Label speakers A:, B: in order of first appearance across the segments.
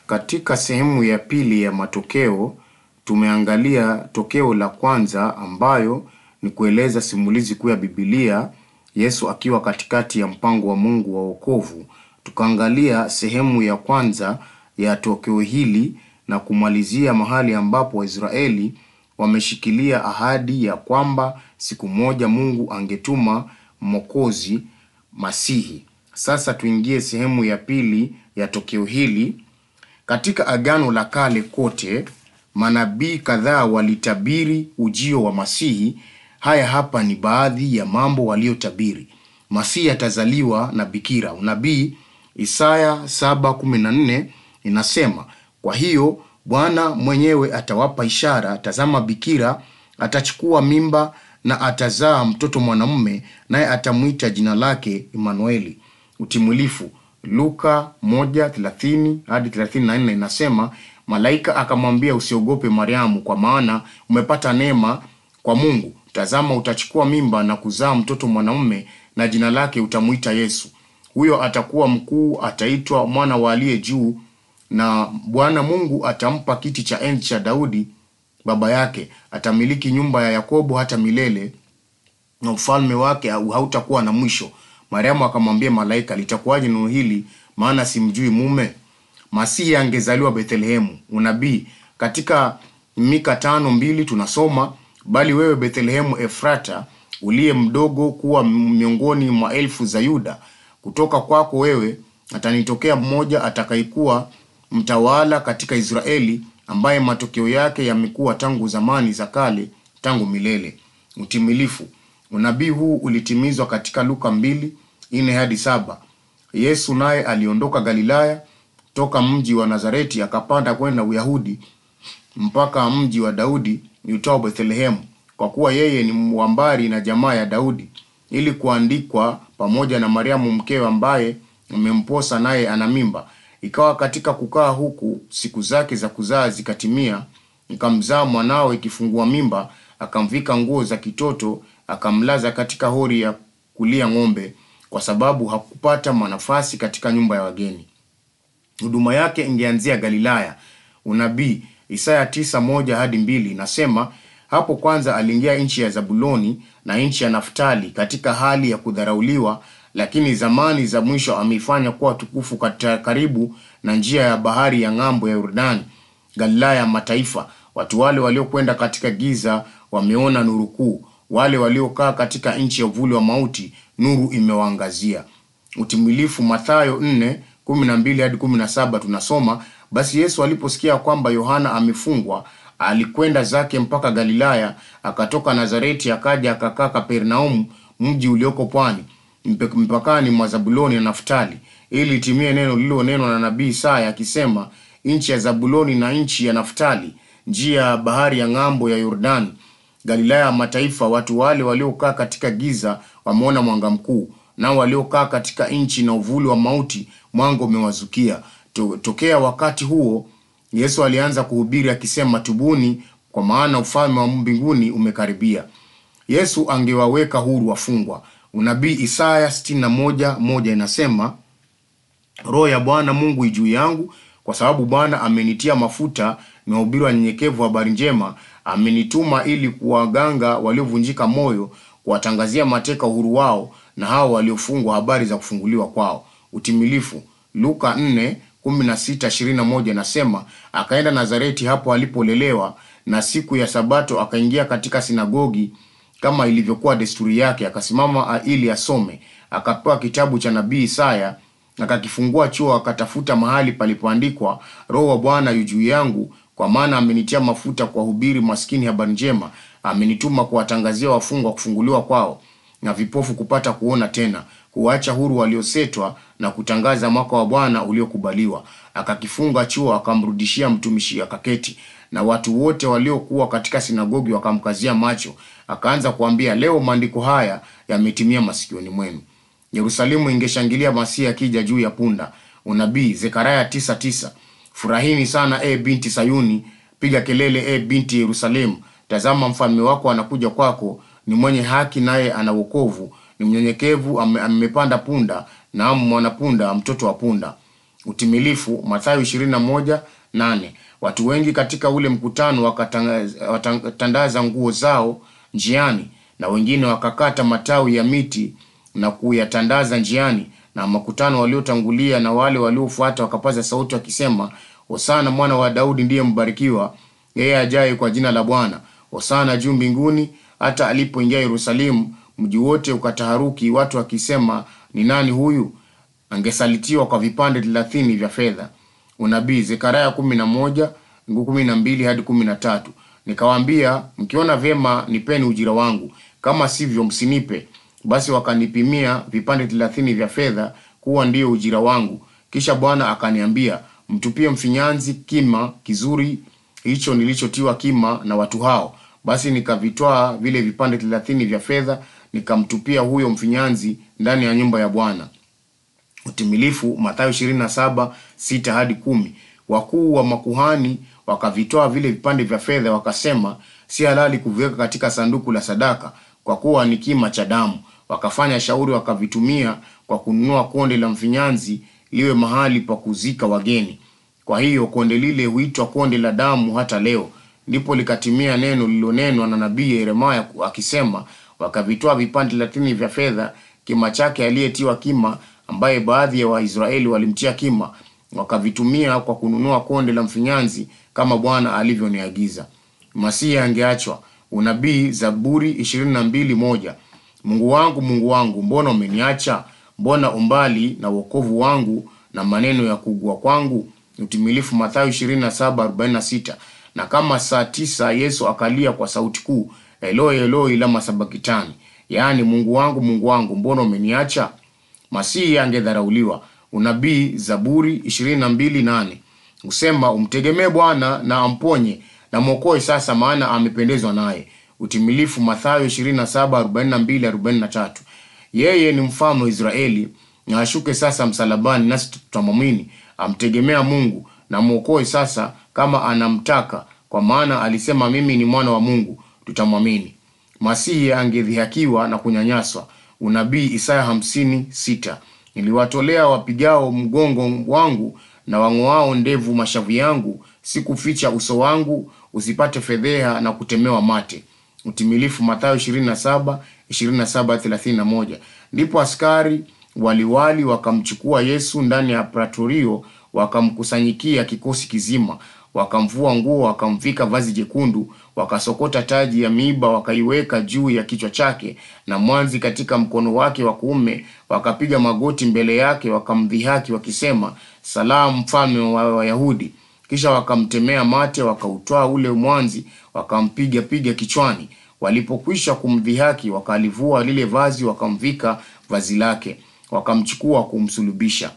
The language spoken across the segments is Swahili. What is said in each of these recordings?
A: Katika sehemu ya pili ya matokeo, tumeangalia tokeo la kwanza ambayo ni kueleza simulizi kuu ya Biblia, Yesu akiwa katikati ya mpango wa Mungu wa wokovu. Tukaangalia sehemu ya kwanza ya tokeo hili na kumalizia mahali ambapo Waisraeli wameshikilia ahadi ya kwamba siku moja Mungu angetuma Mwokozi Masihi. Sasa tuingie sehemu ya pili ya tokeo hili. Katika Agano la Kale kote, manabii kadhaa walitabiri ujio wa Masihi. Haya hapa ni baadhi ya mambo waliotabiri. Masihi atazaliwa na bikira. Unabii Isaya 7:14 inasema, kwa hiyo Bwana mwenyewe atawapa ishara, tazama, bikira atachukua mimba na atazaa mtoto mwanamume, naye atamwita jina lake Imanueli. Utimilifu Luka 1:30 hadi 34 inasema, malaika akamwambia, usiogope Mariamu, kwa maana umepata neema kwa Mungu. Tazama, utachukua mimba na kuzaa mtoto mwanamume, na jina lake utamwita Yesu. Huyo atakuwa mkuu, ataitwa mwana wa aliye juu, na Bwana Mungu atampa kiti cha enzi cha Daudi baba yake. Atamiliki nyumba ya Yakobo hata milele, na ufalme wake hautakuwa na mwisho. Mariamu akamwambia malaika, litakuwaje neno hili, maana simjui mume? Masihi angezaliwa Bethlehemu. Unabii katika Mika tano mbili tunasoma, bali wewe Bethlehemu Efrata, uliye mdogo kuwa miongoni mwa elfu za Yuda, kutoka kwako wewe atanitokea mmoja atakayekuwa mtawala katika Israeli, ambaye matokeo yake yamekuwa tangu zamani za kale, tangu milele. Utimilifu unabii huu ulitimizwa katika Luka mbili nne hadi saba. Yesu naye aliondoka Galilaya toka mji wa Nazareti akapanda kwenda Uyahudi mpaka mji wa Daudi uitwao Bethlehemu, kwa kuwa yeye ni mwambari na jamaa ya Daudi, ili kuandikwa pamoja na Mariamu mkewe, ambaye amemposa naye ana mimba. Ikawa katika kukaa huku, siku zake za kuzaa zikatimia, ikamzaa mwanawe. Ikifungua mimba, akamvika nguo za kitoto, akamlaza katika hori ya kulia ng'ombe, kwa sababu hakupata manafasi katika nyumba ya wageni. Huduma yake ingeanzia Galilaya. Unabii Isaya tisa moja hadi mbili inasema, hapo kwanza aliingia nchi ya Zabuloni na nchi ya Naftali katika hali ya kudharauliwa, lakini zamani za mwisho ameifanya kuwa tukufu katika karibu na njia ya bahari ya ng'ambo ya Yordani, Galilaya ya mataifa. Watu wale waliokwenda katika giza wameona nuru kuu, wale waliokaa katika nchi ya uvuli wa mauti, nuru imewaangazia. Utimilifu Mathayo 4:12 hadi 17 tunasoma, basi Yesu aliposikia kwamba Yohana amefungwa, alikwenda zake mpaka Galilaya, akatoka Nazareti akaja akakaa Kapernaumu, mji ulioko pwani mpakani mwa Zabuloni na Naftali, ili itimie neno lililonenwa na nabii Isaya akisema, nchi ya Zabuloni na nchi ya Naftali, njia ya bahari ya ng'ambo ya Yordani, Galilaya ya mataifa. Watu wale waliokaa katika giza wameona mwanga mkuu, nao waliokaa katika nchi na uvuli wa mauti mwanga umewazukia. To, tokea wakati huo Yesu alianza kuhubiri akisema, tubuni, kwa maana ufalme wa mbinguni umekaribia. Yesu angewaweka huru wafungwa. Unabii Isaya 61 moja inasema, Roho ya Bwana Mungu juu yangu, kwa sababu Bwana amenitia mafuta niwahubiri wanyenyekevu habari njema. Amenituma ili kuwaganga waliovunjika moyo, kuwatangazia mateka uhuru wao, na hao waliofungwa habari za kufunguliwa kwao. Utimilifu Luka 4 16 21 inasema, akaenda Nazareti hapo alipolelewa, na siku ya Sabato akaingia katika sinagogi kama ilivyokuwa desturi yake, akasimama ili asome. Akapewa kitabu cha nabii Isaya, akakifungua chuo, akatafuta mahali palipoandikwa, Roho wa Bwana yu juu yangu, kwa maana amenitia mafuta kuwahubiri maskini habari njema, amenituma kuwatangazia wafungwa kufunguliwa kwao, na vipofu kupata kuona tena, kuwaacha huru waliosetwa, na kutangaza mwaka wa Bwana uliokubaliwa. Akakifunga chuo, akamrudishia mtumishi, akaketi na watu wote waliokuwa katika sinagogi wakamkazia macho. Akaanza kuambia, leo maandiko haya yametimia masikioni mwenu. Yerusalemu ingeshangilia Masihi akija juu ya punda. Unabii Zekaria 9:9, furahini sana e binti Sayuni, piga kelele e binti Yerusalemu. Tazama mfalme wako anakuja kwako, ni mwenye haki, naye ana wokovu, ni mnyenyekevu, amepanda punda, naam mwanapunda, mtoto wa punda. Utimilifu Mathayo 21:8. Watu wengi katika ule mkutano wakatangaza- wakatandaza nguo zao njiani, na wengine wakakata matawi ya miti na kuyatandaza njiani, na makutano waliotangulia na wale waliofuata wakapaza sauti wakisema, Hosana mwana wa Daudi ndiye mbarikiwa yeye ajaye kwa jina la Bwana, Hosana juu mbinguni. Hata alipoingia Yerusalemu, mji wote ukataharuki, watu wakisema, ni nani huyu? Angesalitiwa kwa vipande thelathini vya fedha. Unabii Zekaria kumi na moja mstari kumi na mbili hadi kumi na tatu. Nikawaambia, mkiona vyema nipeni ujira wangu, kama sivyo msinipe. Basi wakanipimia vipande thelathini vya fedha kuwa ndiyo ujira wangu. Kisha Bwana akaniambia, mtupie mfinyanzi kima kizuri hicho nilichotiwa kima na watu hao. Basi nikavitwaa vile vipande thelathini vya fedha, nikamtupia huyo mfinyanzi ndani ya nyumba ya Bwana. Utimilifu Mathayo 27 6 hadi kumi. Wakuu wa makuhani wakavitoa vile vipande vya fedha, wakasema, si halali kuviweka katika sanduku la sadaka, kwa kuwa ni kima cha damu. Wakafanya shauri, wakavitumia kwa kununua konde la mfinyanzi liwe mahali pa kuzika wageni. Kwa hiyo konde lile huitwa konde la damu hata leo. Ndipo likatimia neno lililonenwa na nabii Yeremaya akisema, wakavitoa vipande thelathini vya fedha, kima chake aliyetiwa kima, ambaye baadhi ya Waisraeli walimtia kima, wakavitumia kwa kununua konde la mfinyanzi, kama Bwana alivyoniagiza. Masihi angeachwa. Unabii Zaburi ishirini na mbili moja. Mungu wangu, Mungu wangu, mbona umeniacha? Mbona umbali na wokovu wangu na maneno ya kuugua kwangu? Utimilifu Mathayo 27:46. Na kama saa tisa Yesu akalia kwa sauti kuu, Eloi Eloi lama sabakitani, yaani Mungu wangu, Mungu wangu, mbona umeniacha? Masihi angedharauliwa. Unabii Zaburi 22:8 husema, umtegemee Bwana na amponye na mwokoe sasa, maana amependezwa naye. Utimilifu Mathayo 27:42-43. Yeye ni mfalme wa Israeli na ashuke sasa msalabani, nasi tutamwamini. Amtegemea Mungu na mwokoe sasa, kama anamtaka, kwa maana alisema, mimi ni mwana wa Mungu, tutamwamini. Masihi angedhihakiwa na kunyanyaswa. Unabii Isaya hamsini sita niliwatolea wapigao mgongo wangu na wang'oao ndevu mashavu yangu, sikuficha uso wangu usipate fedheha na kutemewa mate. Utimilifu Mathayo 27 27 31. Ndipo askari waliwali wakamchukua Yesu ndani ya pratorio, wakamkusanyikia kikosi kizima, wakamvua nguo, wakamvika vazi jekundu, wakasokota taji ya miiba, wakaiweka juu ya kichwa chake, na mwanzi katika mkono wake wa kuume, wakapiga magoti mbele yake, wakamdhihaki wakisema, salamu, mfalme wa Wayahudi. Kisha wakamtemea mate, wakautwaa ule mwanzi, wakampiga piga kichwani. Walipokwisha kumdhihaki, wakalivua lile vazi, wakamvika vazi lake, wakamchukua kumsulubisha.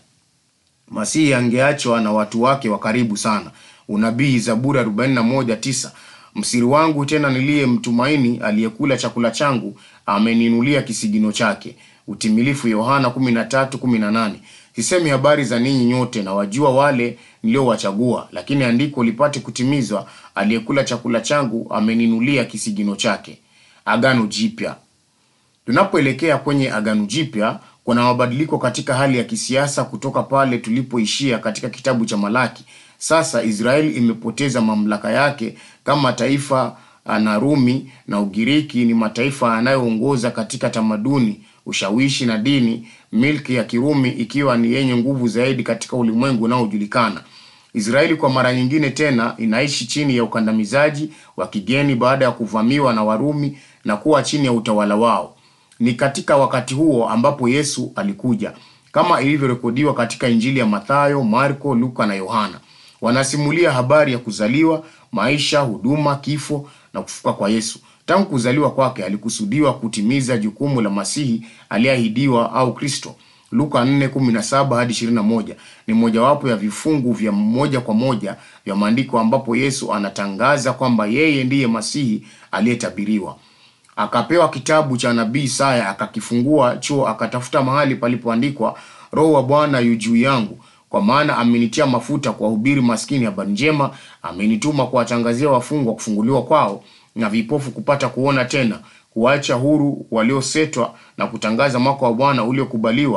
A: Masihi angeachwa na watu wake wa karibu sana. Unabii Zaburi 41:9 msiri wangu tena niliyemtumaini, aliyekula chakula changu, ameninulia kisigino chake. Utimilifu Yohana 13:18 sisemi habari za ninyi nyote, na wajua wale niliowachagua, lakini andiko lipate kutimizwa, aliyekula chakula changu ameninulia kisigino chake. Agano Jipya. Tunapoelekea kwenye Agano Jipya, kuna mabadiliko katika hali ya kisiasa kutoka pale tulipoishia katika kitabu cha Malaki. Sasa Israeli imepoteza mamlaka yake kama taifa, na Rumi na Ugiriki ni mataifa yanayoongoza katika tamaduni, ushawishi na dini, milki ya Kirumi ikiwa ni yenye nguvu zaidi katika ulimwengu unaojulikana. Israeli kwa mara nyingine tena inaishi chini ya ukandamizaji wa kigeni baada ya kuvamiwa na Warumi na kuwa chini ya utawala wao. Ni katika wakati huo ambapo Yesu alikuja, kama ilivyorekodiwa katika Injili ya Mathayo, Marko, Luka na Yohana. Wanasimulia habari ya kuzaliwa, maisha, huduma, kifo na kufufuka kwa Yesu. Tangu kuzaliwa kwake alikusudiwa kutimiza jukumu la Masihi aliyeahidiwa au Kristo. Luka 4:17 hadi 21 ni mojawapo ya vifungu vya moja kwa moja vya maandiko ambapo Yesu anatangaza kwamba yeye ndiye Masihi aliyetabiriwa. Akapewa kitabu cha nabii Isaya, akakifungua chuo, akatafuta mahali palipoandikwa, Roho wa Bwana yu juu yangu, kwa maana amenitia mafuta kuwahubiri maskini habari njema, amenituma kuwatangazia wafungwa kufunguliwa kwao, na vipofu kupata kuona tena, kuacha huru waliosetwa, na kutangaza mwaka wa Bwana uliokubaliwa.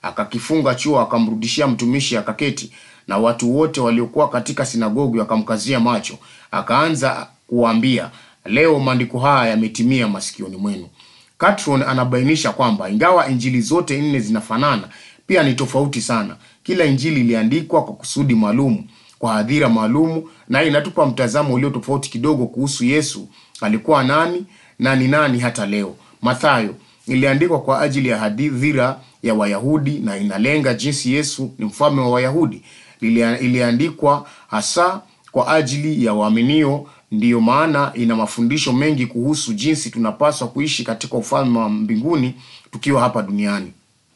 A: akakifunga chuo, akamrudishia mtumishi, akaketi, na watu wote waliokuwa katika sinagogi wakamkazia macho, akaanza kuwaambia, leo maandiko haya yametimia masikioni mwenu. Catron anabainisha kwamba ingawa injili zote nne zinafanana, pia ni tofauti sana. Kila injili iliandikwa kwa kusudi maalum, kwa hadhira maalumu, na inatupa mtazamo ulio tofauti kidogo kuhusu Yesu alikuwa nani na ni nani hata leo. Mathayo iliandikwa kwa ajili ya hadhira ya Wayahudi na inalenga jinsi Yesu ni mfalme wa Wayahudi. Ilia- Iliandikwa hasa kwa ajili ya waaminio, ndiyo maana ina mafundisho mengi kuhusu jinsi tunapaswa kuishi katika ufalme wa mbinguni tukiwa hapa duniani.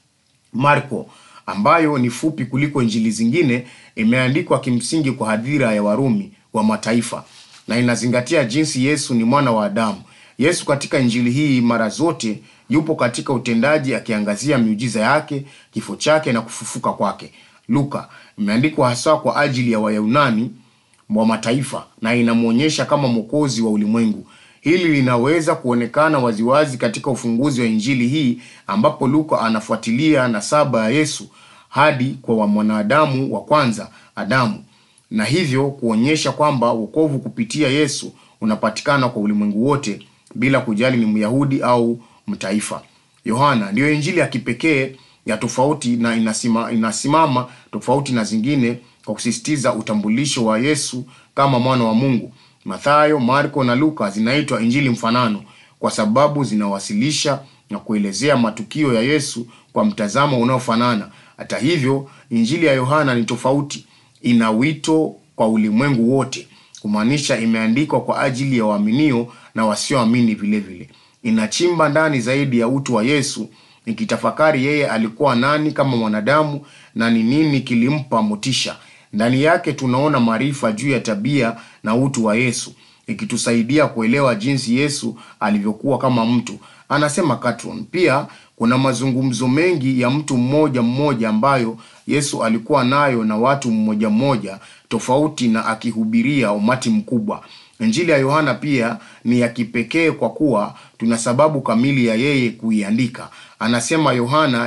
A: Marko ambayo ni fupi kuliko injili zingine imeandikwa kimsingi kwa hadhira ya Warumi wa mataifa na inazingatia jinsi Yesu ni mwana wa Adamu. Yesu katika injili hii mara zote yupo katika utendaji akiangazia miujiza yake, kifo chake na kufufuka kwake. Luka imeandikwa hasa kwa ajili ya Wayunani wa mataifa na inamwonyesha kama mwokozi wa ulimwengu. Hili linaweza kuonekana waziwazi katika ufunguzi wa injili hii ambapo Luka anafuatilia nasaba ya Yesu hadi kwa wa mwanadamu wa kwanza Adamu, na hivyo kuonyesha kwamba wokovu kupitia Yesu unapatikana kwa ulimwengu wote bila kujali ni Myahudi au mtaifa. Yohana ndiyo injili ya kipekee ya tofauti na inasima, inasimama tofauti na zingine kwa kusisitiza utambulisho wa Yesu kama mwana wa Mungu. Mathayo, Marko na Luka zinaitwa injili mfanano kwa sababu zinawasilisha na kuelezea matukio ya Yesu kwa mtazamo unaofanana. Hata hivyo, injili ya Yohana ni tofauti, ina wito kwa ulimwengu wote, kumaanisha imeandikwa kwa ajili ya waaminio na wasioamini vile vile. Inachimba ndani zaidi ya utu wa Yesu, ikitafakari yeye alikuwa nani kama mwanadamu na ni nini kilimpa motisha. Ndani yake tunaona maarifa juu ya tabia na utu wa Yesu, ikitusaidia kuelewa jinsi Yesu alivyokuwa kama mtu. Anasema Catron. Pia kuna mazungumzo mengi ya mtu mmoja mmoja ambayo Yesu alikuwa nayo na watu mmoja mmoja tofauti na akihubiria umati mkubwa. Injili ya Yohana pia ni ya kipekee kwa kuwa tuna sababu kamili ya yeye kuiandika. Anasema Yohana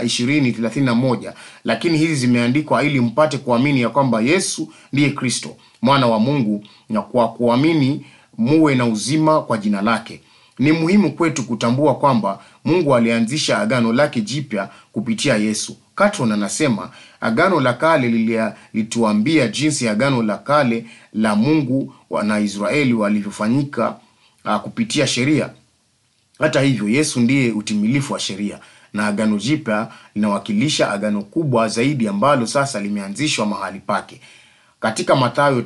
A: 20:31, lakini hizi zimeandikwa ili mpate kuamini ya kwamba Yesu ndiye Kristo mwana wa Mungu, na kwa kuamini muwe na uzima kwa jina lake. Ni muhimu kwetu kutambua kwamba Mungu alianzisha agano lake jipya kupitia Yesu. Catron anasema agano la kale lilia- lituambia jinsi agano la kale la Mungu wa- na Israeli walivyofanyika uh, kupitia sheria. Hata hivyo, Yesu ndiye utimilifu wa sheria na agano jipya linawakilisha agano kubwa zaidi ambalo sasa limeanzishwa mahali pake. Katika Mathayo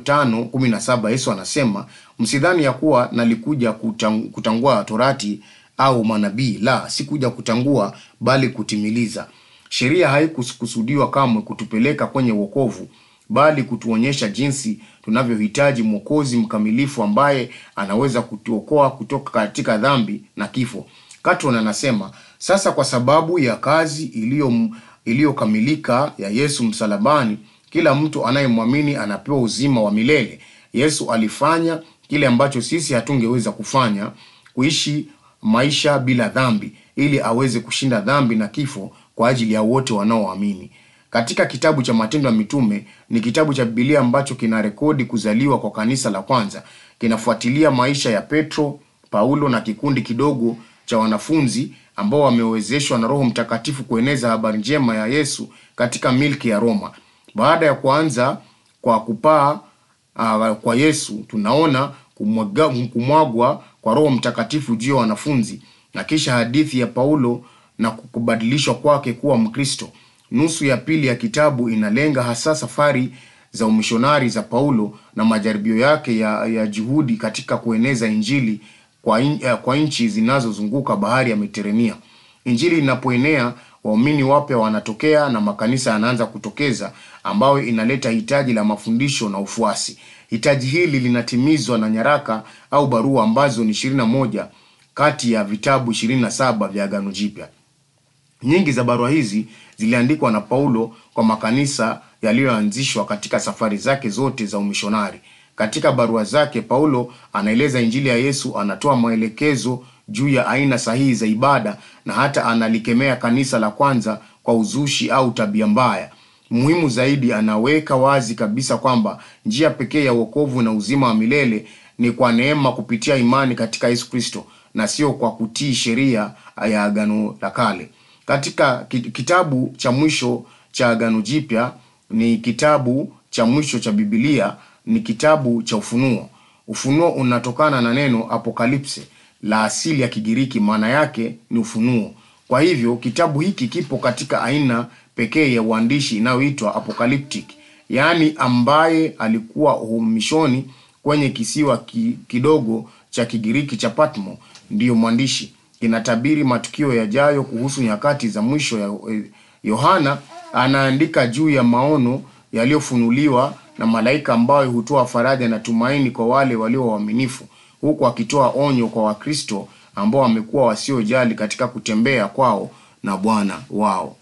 A: 5:17 Yesu anasema, msidhani ya kuwa nalikuja kutang, kutangua torati au manabii, la, sikuja kutangua bali kutimiliza. Sheria haikukusudiwa kamwe kutupeleka kwenye wokovu, bali kutuonyesha jinsi tunavyohitaji mwokozi mkamilifu ambaye anaweza kutuokoa kutoka katika dhambi na kifo. Catron anasema sasa, kwa sababu ya kazi iliyo iliyokamilika ya Yesu msalabani, kila mtu anayemwamini anapewa uzima wa milele. Yesu alifanya kile ambacho sisi hatungeweza kufanya, kuishi maisha bila dhambi, ili aweze kushinda dhambi na kifo kwa ajili ya wote wanaoamini. Katika kitabu cha Matendo ya Mitume ni kitabu cha Biblia ambacho kina rekodi kuzaliwa kwa kanisa la kwanza. Kinafuatilia maisha ya Petro, Paulo na kikundi kidogo cha wanafunzi ambao wamewezeshwa na Roho Mtakatifu kueneza habari njema ya Yesu katika milki ya Roma. Baada ya kuanza kwa kupaa uh, kwa Yesu, tunaona kumwaga, kumwagwa kwa Roho Mtakatifu juu ya wanafunzi na kisha hadithi ya Paulo na kubadilishwa kwake kuwa Mkristo. Nusu ya pili ya kitabu inalenga hasa safari za umishonari za Paulo na majaribio yake ya, ya juhudi katika kueneza Injili kwa, in, eh, kwa nchi zinazozunguka bahari ya Mediterania. Injili inapoenea, waumini wapya wanatokea na makanisa yanaanza kutokeza, ambayo inaleta hitaji la mafundisho na ufuasi. Hitaji hili linatimizwa na nyaraka au barua ambazo ni 21 kati ya vitabu 27 vya Agano Jipya. Nyingi za barua hizi ziliandikwa na Paulo kwa makanisa yaliyoanzishwa katika safari zake zote za umishonari. Katika barua zake, Paulo anaeleza injili ya Yesu, anatoa maelekezo juu ya aina sahihi za ibada na hata analikemea kanisa la kwanza kwa uzushi au tabia mbaya. Muhimu zaidi, anaweka wazi kabisa kwamba njia pekee ya wokovu na uzima wa milele ni kwa neema kupitia imani katika Yesu Kristo na sio kwa kutii sheria ya Agano la Kale. Katika kitabu cha mwisho cha Agano Jipya ni kitabu cha mwisho cha Biblia, ni kitabu cha Ufunuo. Ufunuo unatokana na neno apokalipse la asili ya Kigiriki, maana yake ni ufunuo. Kwa hivyo kitabu hiki kipo katika aina pekee ya uandishi inayoitwa apocalyptic, yaani ambaye alikuwa uhamishoni kwenye kisiwa ki, kidogo cha Kigiriki cha Patmo ndiyo mwandishi. Kinatabiri matukio yajayo kuhusu nyakati za mwisho ya Yohana anaandika juu ya maono yaliyofunuliwa na malaika ambayo hutoa faraja na tumaini kwa wale walio waaminifu, huku akitoa onyo kwa Wakristo ambao wamekuwa wasiojali katika kutembea kwao na Bwana wao.